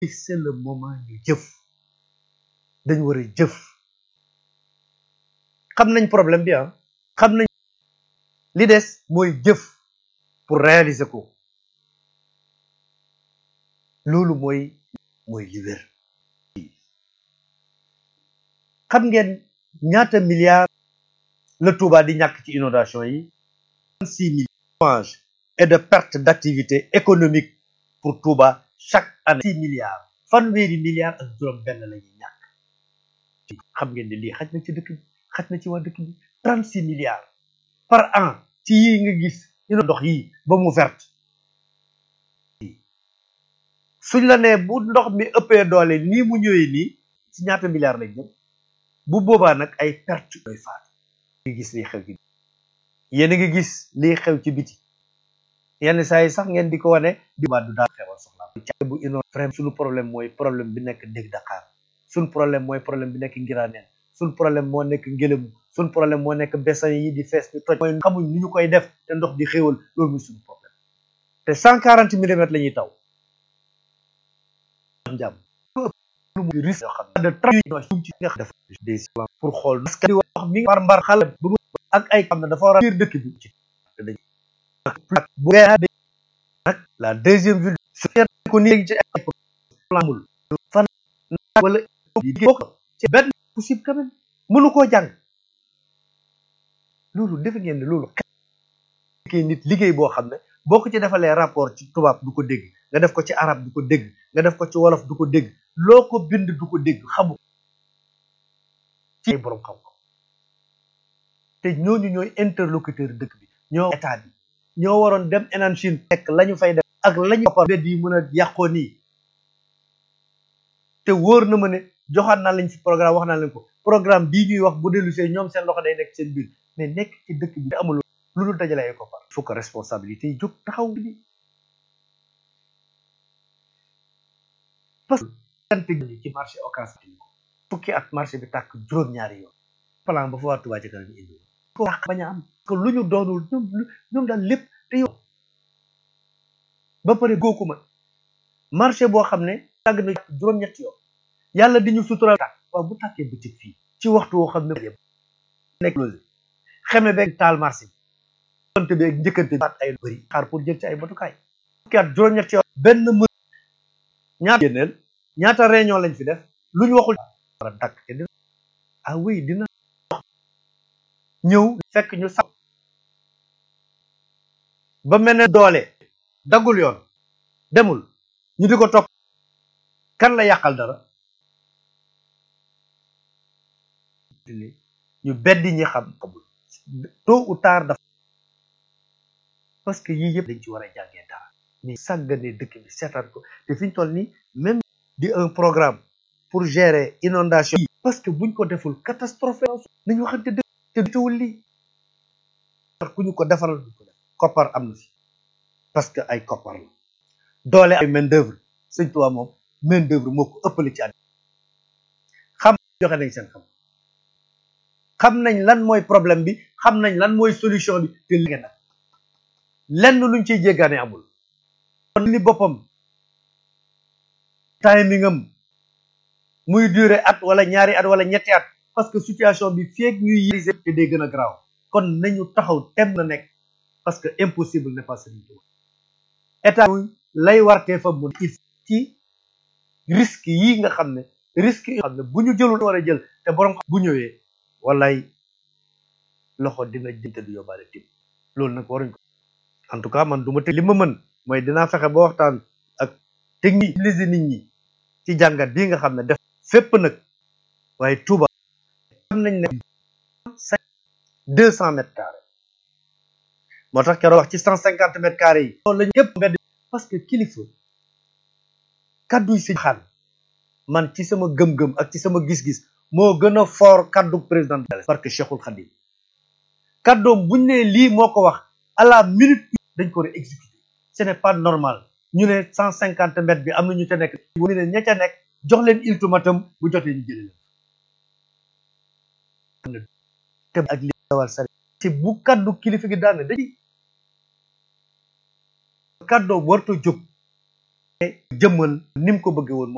c'est le moment ñu jëf dañ war a jëf xam nañ problème bi ah xam nañ li des mooy jëf pour réaliser ko loolu mooy mooy li wér xam ngeen ñaata milliards la Touba di ñàkk ci inondation yi six milliards et de perte d'activité économique pour Touba chaque année six milliards fanweeri milliards ak juróom benn la ñuy ñàkk xam ngeen ne lii xaj na ci dëkk bi xaj na ci waa dëkk bi trente six milliards par an ci yii nga gis ino ndox yi ba mu verte suñ la nee bu ndox mi ëppee doole nii mu ñëwee nii ci ñaata milliards lañ jëm bu boobaa nag ay perte doy faat ngi gis liy xew ci yéen a ngi gis liy xew ci biti yenn saa yi sax ngeen di ko wane di waa du daal xewal soxla ca bu ino vraiment suñu problème mooy problème bi nekk dégg Dakar suñ problème mooy problème bi nekk Ngiraneen suñ problème moo nekk ngelamu suñ problème moo nekk bessan yi di fees di toj mooy xamuñ ni ñu koy def te ndox di xéewal loolu muy suñu problème te cent quarante millimètres la ñuy taw jàmm lu risque yoo xam ne de transition ci nga def des pour xool parce que di wax mi mbar mbar xale ba mu ak ay xam ne dafa war a biir dëkk bi ci dañ bu nag la deuxième ville su ko nii léegi ci ay planmul fan wala bokk ci benn possible quand même mënu koo jàng loolu defe ngeen ne loolu xekkee nit liggéey boo xam ne boo ko ci defalee rapport ci tubaab du ko dégg nga def ko ci arab du ko dégg nga def ko ci wolof du ko dégg loo ko bind du ko dégg xamu ci borom xam ko te ñooñu ñooy interlocuteur dëkk bi ñoo état bi ñoo waroon dem enan Chine fekk la ñu fay def ak lañu koppar bedd yi mën a yàqoo nii te wóor na ma ne joxaat naa lañ ci programme wax naa leen ko programme bii ñuy wax bu dellu see ñoom seen loxo day nekk seen biir mais nekk ci dëkk bi amul lu dul dajale ay koppar il faut que responsabilité yi jóg taxaw bi parce que ci marché occasion fukki at marché bi tàkk juróom-ñaari yoon plan ba fa waa Touba ci kanam ñu indi ko wax bañ a am que lu ñu doonul ñoom ñoom daal lépp te yow ba pare gooku ma marché boo xam ne tàgg na juróom-ñetti yoon yàlla di ñu sutural tàkk waaw bu tàkkee bëccëg fii ci waxtu woo xam ne nekk loolu xeme beeg taal marché bi konte beeg njëkkante bi ay bëri xaar pour jël ci ay batukaay fukki at juróom-ñetti yoon benn më ñaata génneel ñaata réunion lañ fi def lu ñu waxul war a dakk te dina ah oui dina ñëw fekk ñu sax ba mel ne doole daggul yoon demul ñu di ko topp kan la yàqal dara ñu beddi ñi xam xamul tôt ou tard dafa parce que yii yëpp dañ ci war a jàngee dara mais sàggane dëkk bi seetaan ko te fi ñu toll nii même di un programme pour gérer inondation yi parce que buñ ko deful catastrophe nañu waxante dëkk te dutuwul lii ku ñu ko defaral duñ ko def koppar am na fi parce que ay koppar la doole ay main d'œuvre sëñ Tuubaa moom main d'œuvre moo ko ëppale ci àddina xam joxe nañ seen xam xam nañ lan mooy problème bi xam nañ lan mooy solution bi te léegi nag lenn luñ ciy jéggaane amul kon li boppam timing am muy durer at wala ñaari at wala ñetti at parce que situation bi feeg ñuy yérise te day gën a garaaw kon nañu taxaw tem na nekk parce que impossible n'est pas Serigne Touba état lay wartee fa mun il ci risque yi nga xam ne risque yi nga xam ne bu ñu jëlul war a jël te borom xam bu ñëwee walay loxo dina jënte du yóbbaale tim loolu nag waruñ ko en tout cas man du ma te li ma mën mooy dinaa fexe ba waxtaan ak technique lisi nit ñi ci jàngat bii nga xam ne def fépp nag waaye Touba xam nañ ne deux cent mètres carrés moo tax keroog wax ci cent cinquante mètres carrés yi loolu lañu képp mbedd parce que kilifa kadduy si xaan man ci sama gëm-gëm ak ci sama gis-gis moo gën a fort kaddu président parce que Cheikhul Khadim kaddoom buñ ne lii moo ko wax à la minute dañ ko war a exécuter ce n'est pas normal ñu ne cent cinquante mètres bi am na ñu ca nekk ñu ne ña ca nekk jox leen ultimatum bu jotee ñu jëlee leen te ak li dawal sare ci bu kaddu kilifa gi daane dañuy kaddoom warta jóg jëmmal ni mu ko bëggee woon